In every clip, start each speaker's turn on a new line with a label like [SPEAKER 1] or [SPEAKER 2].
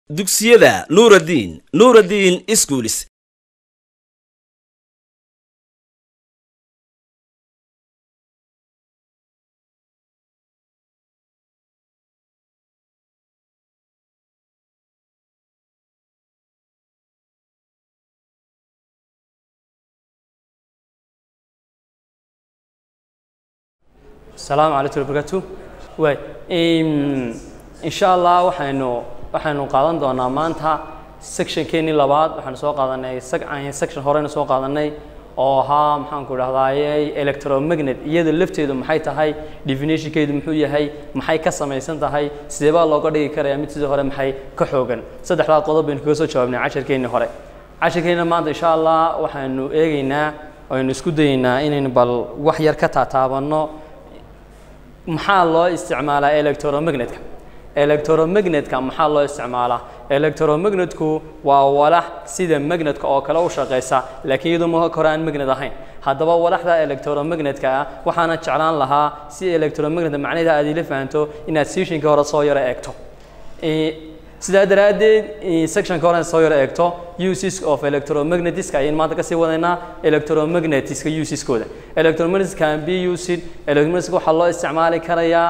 [SPEAKER 1] dugsiyada nuuraddiin nuuraddiin iskuulis
[SPEAKER 2] asalaamu calaykum wabarakaatu waay insha allah waxaynu waxaynu qaadan doonaa maanta sectionkeenii labaad waxaanu soo qaadanay section horeyna soo qaadanay oo ahaa maxaanku idhahdaaye electromagnet iyada lafteedu maxay tahay definitionkeedu muxuu yahay maxay ka samaysan tahay sidee baa looga dhigi karaya mid sidii hore maxay ka xoogan saddexdaa qodob baynu kaga soo jawaabnay casharkeennii hore casharkeenna maanta insha allah waxaynu eegeynaa aynu isku dayeynaa inaynu bal wax yar ka taataabanno maxaa loo isticmaalaa electromagnetka electromagnetka maxaa loo isticmaalaa electromagnetku waa walax sida magnetka oo kale u shaqeysa laakiin iyadoo ma hore aan magnet ahayn haddaba walaxda electromagnetka ah waxaana jeclaan lahaa si electromagnet macnaheeda aad ila fahanto inaad sessionka hore soo yaro eegto sidaa daraaddeed sectionka hore soo yaro eegto uses of electromagnetiska ayaynu maanta kasii wadaynaa electromagnetiska useskooda electromagnetis can be used electromagnetiska waxaa loo isticmaali karayaa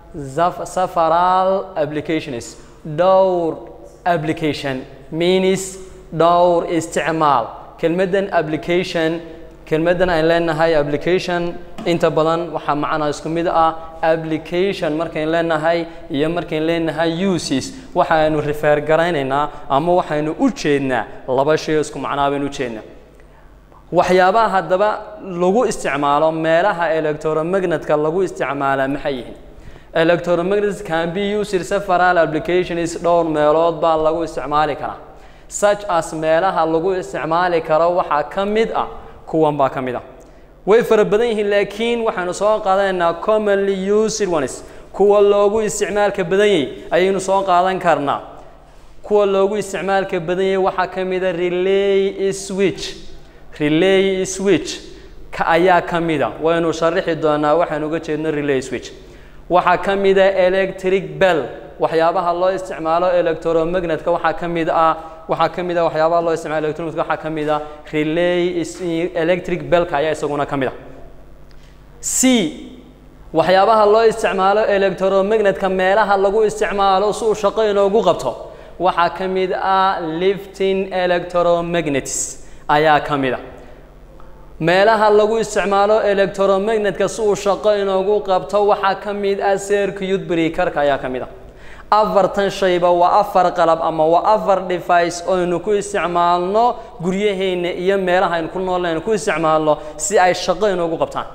[SPEAKER 2] several applications dhowr application means dhowr isticmaal kelmaddan application kelmaddan aan leenahay application inta badan waxaa macnaa isku mid ah application markayn leenahay iyo markayn leenahay uses waxaaynu refer garaynaynaa ama waxaynu u jeednaa laba shay isku macnaa baynu u jeednaa waxyaabaha haddaba lagu isticmaalo meelaha electromagnetka lagu isticmaalaa maxay yihiin electromagnets can be used several applications dhowr meelood baa lagu isticmaali karaa such as meelaha lagu isticmaali karo waxaa ka mid ah kuwan baa ka mid ah way fara badan yihiin laakiin waxaynu soo qaadanaynaa commonly used ones kuwa loogu isticmaalka badan yahay ayaynu soo qaadan karnaa kuwa loogu isticmaalka badan yahay waxaa ka mid a relay switch relay switch ka ayaa ka mid a waynu sharixi doonaa waxaynu uga jeedno relay switch waxaa ka mid a electric bell waxyaabaha loo isticmaalo electromagnetka waxaa ka mid ah waxaa ka mid ah waxyaabaha loo isticmaalo electromagnetka waxaa ka mid ah relay electric bellka ayaa isaguna ka mid ah c waxyaabaha loo isticmaalo electromagnetka meelaha lagu isticmaalo si uu shaqo inoogu qabto waxaa ka mid ah lifting electromagnets ayaa ka mid ah meelaha lagu isticmaalo electromagnetka si uu shaqo inoogu qabto waxaa ka mid ah circuit breakerka ayaa ka mid ah afartan shayba waa afar qalab ama waa afar device oynu ku isticmaalno guryaheenna iyo meelaha aynu ku noolnaynu ku isticmaalno si ay shaqo inoogu qabtaan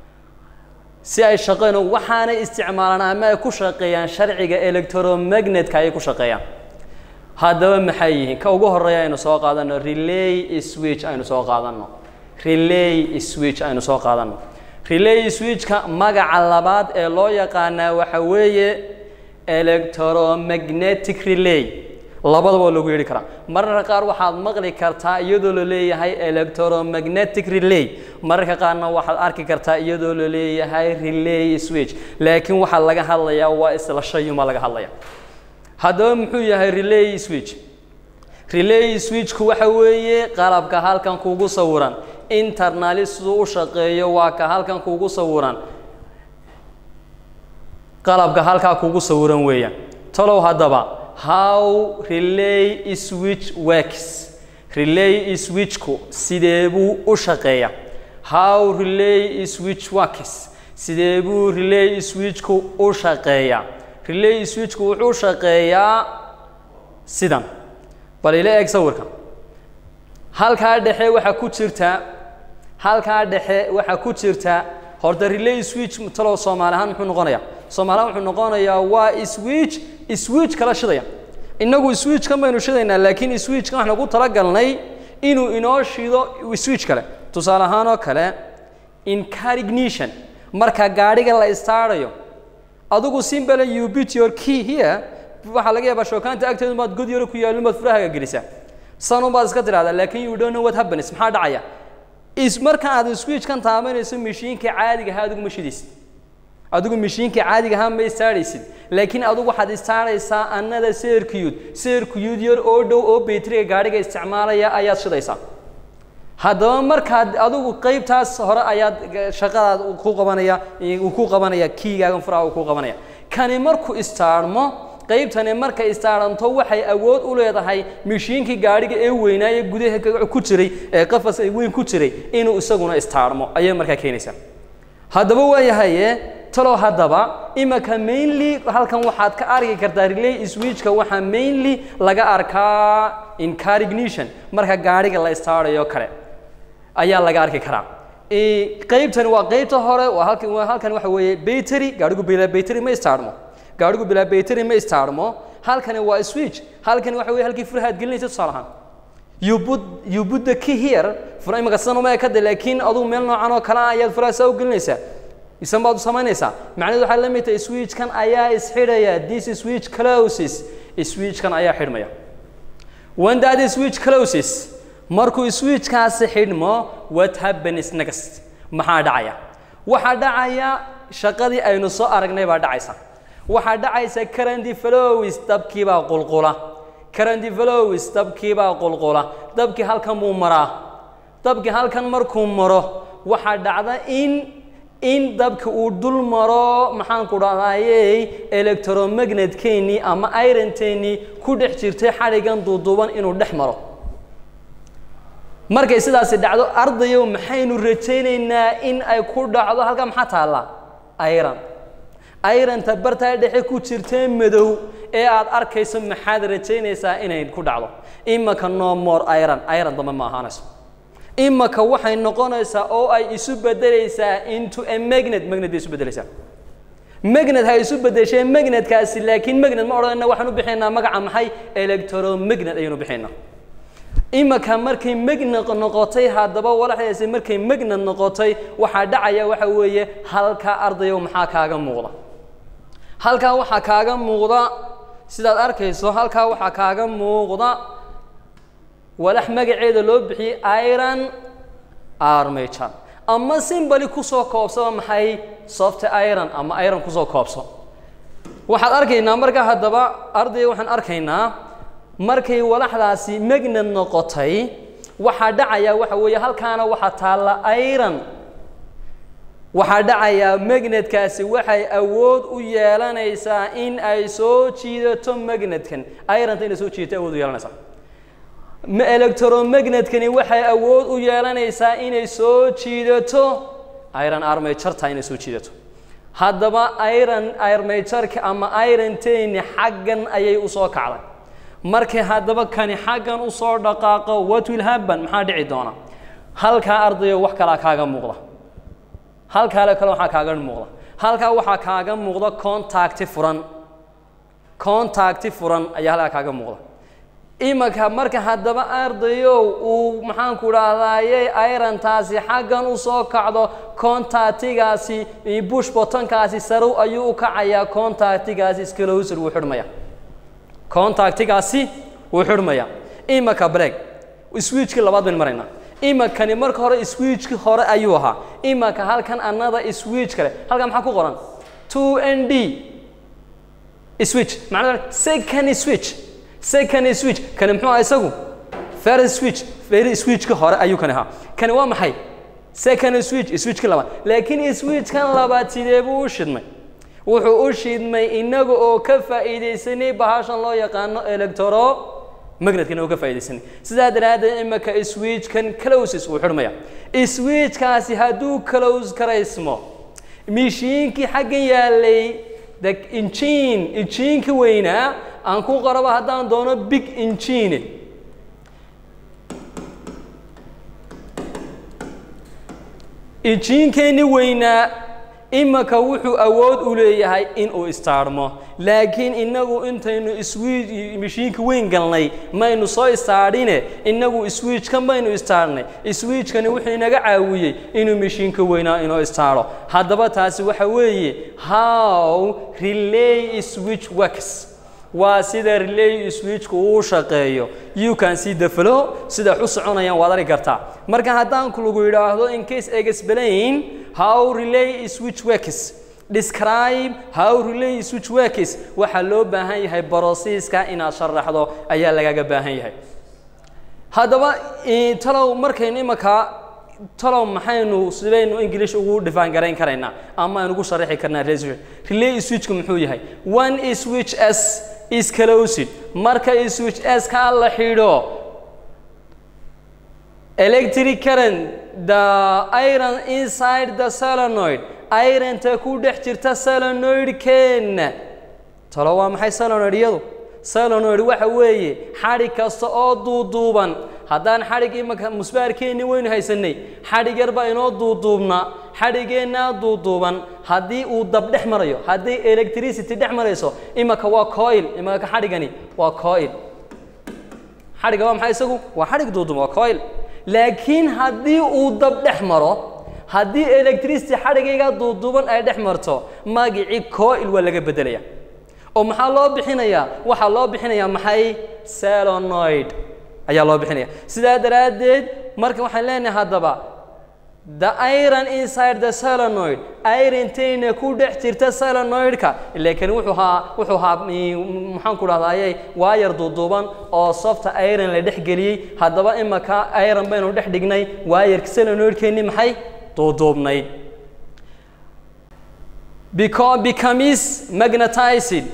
[SPEAKER 2] si ay shaqo inoogu waxaanay isticmaalaan ama ay ku shaqeeyaan sharciga electromagnetka ayay ku shaqeeyaan haddaba maxay yihiin ka ugu horeeya aynu soo qaadano relay switch aynu soo qaadano relay switch aynu soo qaadano relay switchka magaca labaad ee loo yaqaanaa waxa weeye electromagnetic relay labadaba waa loogu yeedhi karaa mararka qaar waxaad maqli kartaa iyadoo la leeyahay electromagnetic relay mararka qaarna waxaad arki kartaa iyadoo la leeyahay relay switch laakiin waxaa laga hadlayaa waa isla shayuma laga hadlaya haddaba muxuu yahay relay switch relay switchku waxa weeye qalabka halkan kugu sawiran internali siduu u shaqeeyo waa ka halkan kugu sawiran qalabka halkaa kugu sawiran weeyaan talow haddaba how relay switch works relay switchku sidee buu u shaqeeya how relay switch works sidee buu relay switchku u shaqeeyaa relay switchku wuxuu shaqeeyaa sidan bal ila eeg sawirka halkaa dhexe waxaa ku jirta halkaa dhexe waxaa ku jirta horta relay switch talow soomaali ahaan muxuu noqonayaa soomaali ahaan wuxuu noqonayaa waa switch switch kala shidaya innagu switchkan baynu shidaynaa laakiin switchkan waxaan ugu talagalnay inuu inoo shido switch kale tusaale ahaan oo kale in car ignition marka gaadhiga la istaarayo adigu simple you beat your key here waxaa laga yaabaa shookaanta agteedu maad god yaro ku yaalin baad furahaga gelisaa sanun baad iska tidhahdaa laakiin you don't know what happens maxaa dhacaya is marka aad switchkan taabanayso mashiinka caadiga ahaa adigu ma shidaysid adigu mashiinka caadiga ahaa ma istaaraysid laakiin adigu waxaad istaaraysaa annada circuit circuit yar oo dhow oo bayteriga gaadhiga isticmaalaya ayaad shidaysaa haddaba markaad adigu qeybtaas hore ayaad shaqadaad ku qabanaya uu ku qabanaya kiigaagan furaha uu ku qabanaya kani markuu istaarmo qaybtani markay istaaranto waxay awood u leedahay mishiinkii gaadhiga ee weynaaye gudaha ku jiray ee qafas weyn ku jiray inuu isaguna istaarmo ayay markaa keenaysaa haddaba waayahaye talow haddaba imaka mainly halkan waxaad ka arki kartaa relay switchka waxaa mainly laga arkaa in car ignition marka gaadhiga la istaarayo kale ayaa laga arki karaa qaybtani waa qaybta hore waa halkan waa halkan waxa weeye battery gaadhigu bilaa battery ma istaarmo gaadhigu bilaa battery ma istaarmo halkani waa switch halkani waxa weeye halkii furahaad gelinaysa tusaale ahaan you put you put the key here fura imika sidan uma ekada laakiin adugu meel noocan oo kale ah ayaad furaha saa u gelinaysaa isan baad u samaynaysaa macnaheedu waxaa la mid tahay switchkan ayaa isxidhaya this switch closes switchkan ayaa xidhmaya when that switch closes markuu switchkaasi xidhmo what happens next maxaa dhacaya waxaa dhacaya shaqadii aynu soo aragnay baa dhacaysa waxaa dhacaysa current flows dabkiibaa qulqula current flows dabkiibaa qulqula dabkii halkan buu maraa dabkii halkan markuu maro waxaa dhacda in in dabka uu dul maro maxaanku dhahdaayey electromagnetkeenii ama ironteenii ku dhex jirtay xadhigan duuduuban inuu dhex maro markay sidaasi dhacdo ardayow maxaynu rajaynaynaa in ay ku dhacdo halkaa maxaa taallaa iron ironta bartaa dhexe ku jirtee madow ee aad arkayso maxaad rajaynaysaa inay ku dhacdo imaka no more iron iron dambe ma ahaanayso imaka waxay noqonaysaa oo ay isu bedelaysaa into a magnet magnet bay isu bedelaysaa magnet ha isu bedeshee magnetkaasi laakiin magnet ma odhanayna waxaan u bixinaynaa magaca maxay electromagnet ayaynu bixinaynaa imaka markay magnet noqotay haddaba walaxdaasi markay magnet noqotay waxaa dhacaya waxa weeye halkaa ardayow maxaa kaaga muuqda halkaa waxaa kaaga muuqda sidaad arkayso halkaa waxaa kaaga muuqda walax magaceeda loo bixiyey iron armature ama simbali kusoo koobsaba maxay soft iron ama iron kusoo koobso waxaad arkaynaa marka haddaba ardayga waxaan arkaynaa markay walaxdaasi magnet noqotay waxaa dhacaya waxa weeye halkaana waxaa taalla iron waxaa dhacayaa magnetkaasi waxay awood u yeelanaysaa in ay soo jiidato magnetkan ironta inay soo jiidato awood u yeelanaysaa electromagnetkani waxay awood u yeelanaysaa inay soo jiidato iron armatureta inay soo jiidato haddaba iron armatureka ama ironteni xaggan ayay usoo kacday markay haddaba kani xaggan usoo dhaqaaqo what will happen maxaa dhici doona halkaa ardayo wax kalaa kaaga muuqda halkaale kale waxaa kaaga muuqda halkaa waxaa kaaga muuqda contacti furan contacti furan ayaa halkaa kaaga muuqda imaka marka haddaba ardayow uu maxaanku dhahdaayey irontaasi xaggan usoo kacdo contactigaasi bush botonkaasi sarow ayuu u kacayaa contactigaasi scloser wuu xidhmaya contactigaasi wuu xidhmaya imaka break switchkii labaad baynu maraynaa imakani marka hore switchkii hore ayuu ahaa imaka halkan another switch kale halkan maxaa ku qoran two n d switch macnaa second switch second switch kani muxuu aha isagu first switch first switchka hore ayuu kani ahaa kani waa maxay second switch switchka labaad laakiin switchkan labaad sidee buu u shidmay wuxuu u shidmay inaga oo ka faa'iidaysanay bahashan loo yaqaano electro magnetkana oo ka faa'iidaysanay sidaa daraaddeed imaka switchkan closes uu xidhmaya switchkaasi hadduu close karaysmo mishiinkii xaggan yaalay the engine engineka weynaa aan ku qoraba haddaan doono big engine enginkeenni weynaa imaka wuxuu awood u leeyahay inuu istaarmo laakiin inagu intaynu switch mishiinka weyn galnay maynu soo istaadhine inagu switchkan baynu istaarnay switchkani wuxuu inaga caawiyey inuu mishiinka weynaa inoo istaaro haddaba taasi waxa weeye how relay switch works waa sida relay switchku uu shaqeeyo you can see the flow sida u soconayaan waad arki kartaa marka haddaan lagu yidhaahdo in case explain how relay switch works describe how relay switch works waxaa loo baahan yahay processka inaad sharaxdo ayaa lagaga baahan yahay haddaba talow markaynu imankaa talow maxaynu sidaynu english ugu dhifaan garayn karaynaa ama aynu ugu sharaxi karnaa relay switch relay switchku muxuu yahay one switch s is closed marka switch s ka la xidho electric current the iron inside the solenoid ironta ku dhex jirta solenoid-keenna talo waa maxay solenoid iyadu solenoid waxa weeye xadhig kasta oo duuduuban haddaan xadhig imanka musbaarkeenni waynu haysanay xadhig yar baa inoo duuduubnaa xadhigeennaa duuduuban haddii uu dab dhex marayo haddii electricity dhex marayso imanka waa coil imanka xadhigani waa coil xadhigga waa maxay isagu waa xadhig duuduuban waa coil laakiin haddii uu dab dhex maro haddii electricity xadhigayga duuduuban ay dhex marto magicii coil waa laga beddelaya oo maxaa loo bixinayaa waxaa loo bixinayaa maxay selonoid ayaa loo bixinaya sidaa daraaddeed marka waxaan leenahay haddaba the iron inside the solenoid irontayna ku dhex jirta solenoidka laakiin wuxuu haa wuxuu haa maxaan ku dhahdaayey waayar duuduuban oo softa iron la dhex geliyey haddaba imaka iron baynu dhex dhignay waayarka solenoidkeenni maxay duuduubnayd becomes magnetized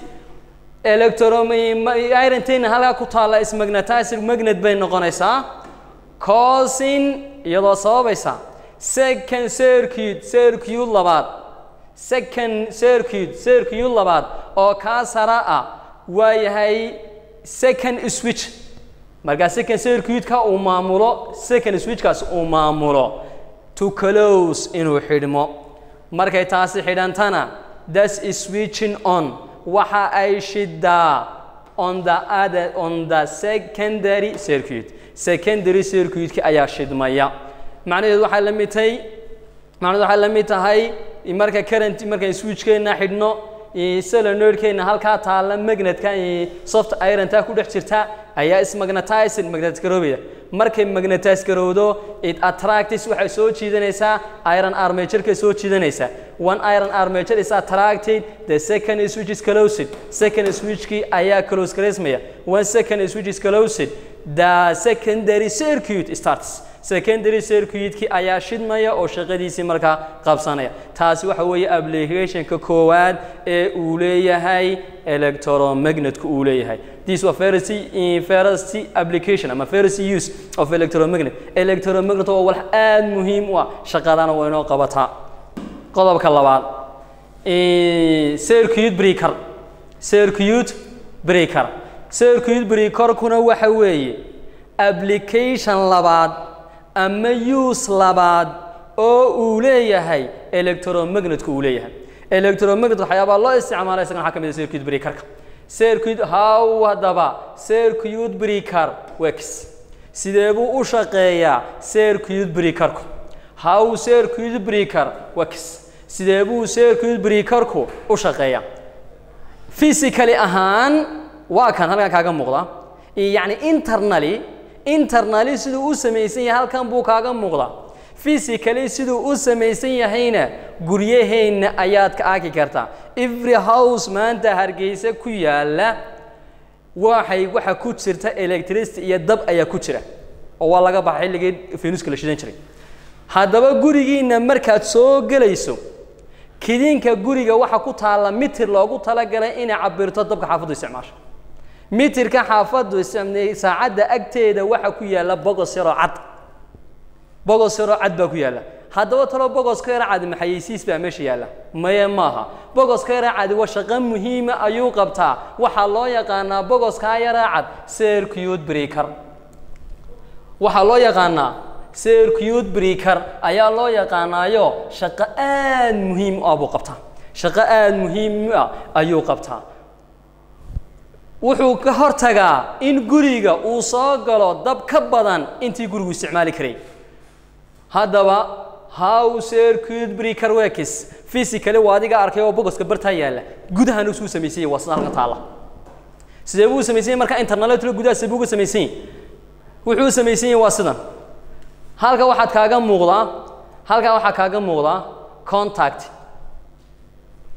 [SPEAKER 2] electroirontayna halkaa ku taalla ismagnetized magnet bay noqonaysaa causing iyadoo sababaysa second circuit circuit labaad second circuit circuit labaad oo kaa sara ah waa yahay second switch markaa second circuitka uu maamulo second switchkaas uu maamulo to close inuu xidhmo markay taasi xidhantana das is switching on waxa ay shidaa on the other on the secondary circuit secondary circuitka ayaa shidmaya macnaheedu waxay la mid tahay macnaheedu waxay la mid tahay marka current markaan switchkeenna xidhno solenoidkeenna halkaa taalla magnetka soft ironta ku dhex jirta ayaa ismagnetized magnet garoobaya markay magnetize garowdo it attracts waxay soo jiidanaysaa iron armature-ka soo jiidanaysaa one iron armature is attracted the second switch is closed second switchkii ayaa close gareysmaya one second switch is closed the secondary circuit starts secondary circuitkii ayaa shidmaya oo shaqadiisii markaa qabsanaya taasi waxa weeye applicationka koowaad ee uu leeyahay electromagnetka uu leeyahay this was first first application ama first use of electromagnet electromagnet waa wax aad muhiim u ah shaqadana waa inoo qabataa qodobka labaad circuit breaker circuit breaker circuit breakerkuna waxa weeye application labaad ama use labaad oo uu leeyahay electromagnetka uu leeyahay electromagnet waxyaabaa loo isticmaala isagana waxaa ka mid ah circuit breakerka circuit how haddaba circuit breaker works sidee buu u shaqeeyaa circuit breakerku how circuit breaker works sidee buu circuit breakerku u shaqeeyaa physically ahaan waa kan halkan kaaga muuqda yacni internally internally siduu u samaysan yahay halkan buu kaaga muuqda physically siduu u samaysan yahayna guryaheenna ayaad ka arki kartaa every house maanta hargeysa ku yaala waxay waxa ku jirta electricity iyo dab ayaa ku jira oo waa laga baxa xilligii fenuska la shidan jiray haddaba gurigiinna markaad soo gelayso kidinka guriga waxa ku taalla mitir loogu talagalay inay cabirto dabka xaafaddu isticmaasho mitirka xaafaddu saacadda agteeda waxa ku yaalla bogos yaroo cad bogos yaroo cad baa ku yaalla haddaba talo bogoska yara cadi maxayeysiis baa meesha yaalla maye maaha bogoska yara cadi waa shaqo muhiima ayuu qabtaa waxaa loo yaqaanaa bogoskaa yara cad circuit breaker waxaa loo yaqaanaa circuit breaker ayaa loo yaqaanaayo shaqo aad muhiim u ah buu qabtaa shaqo aad muhiim ah ayuu qabtaa wuxuu ka hortagaa in guriga uu soo galo dab ka badan intii gurigu isticmaali karay haddaba how circuit breaker works physically waa adiga arkay oo bogoska bartaa yaalla gudahan usuu samaysanya waa sida halka taalla sidee buu samaysanya marka internaletlo gudaha sidee buu uga samaysanya wuxuu samaysanya waa sidan halka waxaad kaaga muuqdaa halkaa waxaa kaaga muuqdaa contact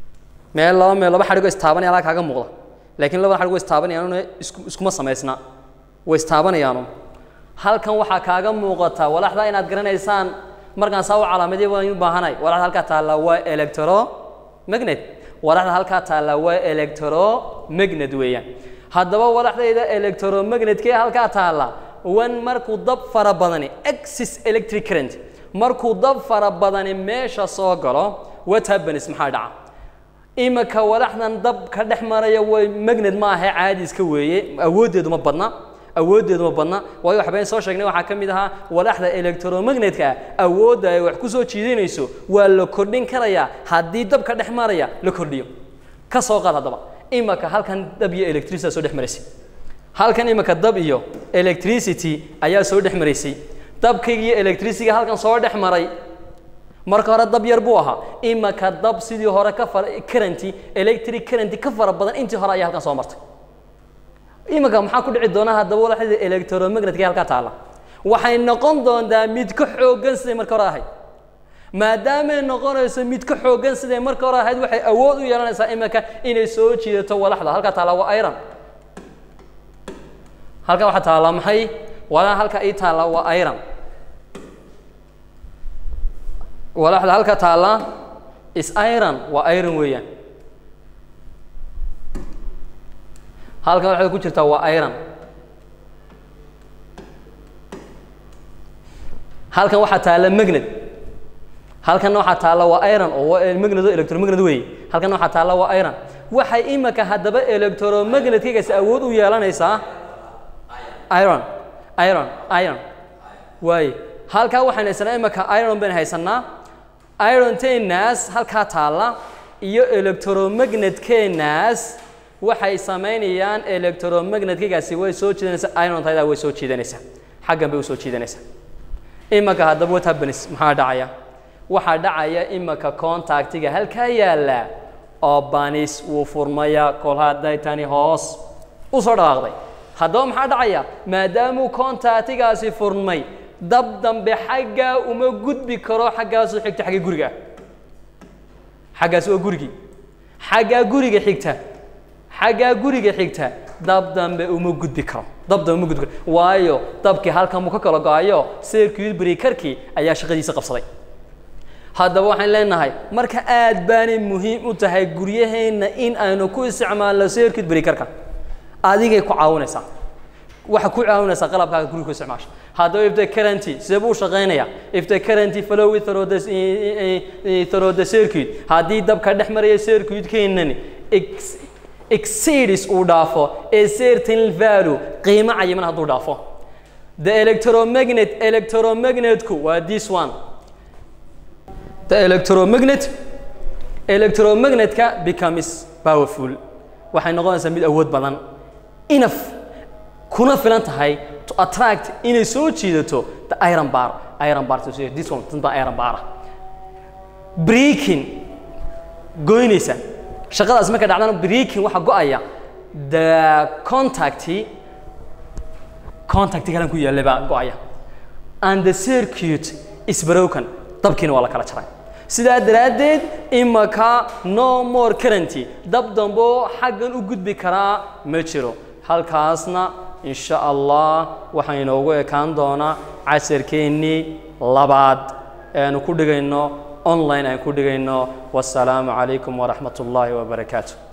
[SPEAKER 2] meel laba meel laba xadhigoo istaabanaya halkaa kaaga muuqda laakiin labada xadhigoo istaabanayaan isku iskuma samaysna way istaabanayaanu halkan waxaa kaaga muuqata walaxda inaad garanaysaan markaan saa u calaamadiya waan u baahanay walaxda halkaa taalla waa electromagnet walaxda halkaa taalla waa electromagnet weeyaan haddaba walaxdayda electromagnetkee halkaa taalla wan markuu dab fara badani axis electric current markuu dab fara badani meesha soo galo what happens maxaa dhaca imika walaxdan dab ka dhex maraya way magnet ma ahe caadi iska weeye awooddeedu ma badna awooddeedu ma badna waayo waxbaan soo sheegnay waxaa ka mid ahaa walaxda electromagnetka awoodda ay wax ku soo jiidanayso waa la kordhin karayaa haddii dab ka dhex maraya la kordhiyo ka soo qaad haddaba imika halkan dab iyo electricity soo dhex maraysay halkan imika dab iyo electricity ayaa soo dhex maraysay dabkayga iyo electricityga halkan soo dhex maray marka hore dab yar buu ahaa imika dab sidii hore ka fara currenty electric currenty ka fara badan intii hore ayaa halkan soo martay imika maxaa ku dhici doona haddaba walaxda electromagnetka halkaa taalla waxay noqon doontaa mid ka xooggan siday marka hore ahayd maadaamay noqonayso mid ka xooggan siday marka hore ahayd waxay awood u yeelanaysaa imika inay soo jiidato walaxda halkaa taalla waa iron halkan waxaa taalla maxay walaa halka ii taalla waa iron walaxda halka taalla is iron waa iron weeyaan halkan waxay ku jirtaa waa iron halkan waxaa taalla magnet halkanna waxaa taalla waa iron oo magnet oo electromagnet weeye halkanna waxaa taalla waa iron waxay imika haddaba electromagnetkaygaasi awood u yeelanaysaa iron iron iron waaye halkaa waxaan haysanaa imika iron baynu haysanaa ironteenaas halkaa taalla iyo electromagnetkenaas waxay samaynayaan electromagnetkaygaasi way soo jiidanaysaa irontayda way soo jiidanaysaa xaggan bay u soo jiidanaysaa imika haddaba what happens maxaa dhacaya waxaa dhacaya imika contactiga halkaa yaalla oo banis wuu furmaya kol hadday tani hoos u soo dhawaaqday haddaba maxaa dhacaya maadaamuu contactigaasi furmay dab dambe xaggaa uma gudbi karo xaggaasoo xigta xagga guriga xaggaas waa gurigii xaggaa guriga xigta xaggaa guriga xigta dab dambe uma gudbi karo dab dambe uma gudbi karo waayo dabkii halkan muu ka kala go-ayo circuit breakerkii ayaa shaqadiisa qabsaday haddaba waxaan leenahay marka aad baanay muhiim u tahay guryaheenna in aynu ku isticmaalno circuit breakerka adigay ku caawinaysaa waxa ku caawinaysaa qalabkaaga guriga ku isticmaasha haddaba if the currenty sidee buu u shaqaynaya if the currenty flow through the through the circuit haddii dabka dhex maraya circuitkeenani exceeds uu dhaafo a certain value qiimo cayiman hadduu dhaafo the electromagnet electromagnetku waa this one the electromagnet electromagnetka becomes powerful waxay noqonaysaa mid awood badan enough kuna filan tahay to attract inay soo jiidato the iron bar iron bar this one tan baa iron bar breaking goynaysa shaqadaas marka dhacdana breaking waxa go-aya the contact contact kalan ku yaallay baa go-aya and the circuit is broken dabkiina waa la kala jaray sidaa daraaddeed imaka no more currenty dab dambo xaggan u gudbi karaa ma jiro halkaasna in sha allah waxaa inoogu ekaan doonaa casharkeennii labaad eanu ku dhigayno online aan ku dhigayno wasalaamu calaykum waraxmat ullaahi wabarakaatu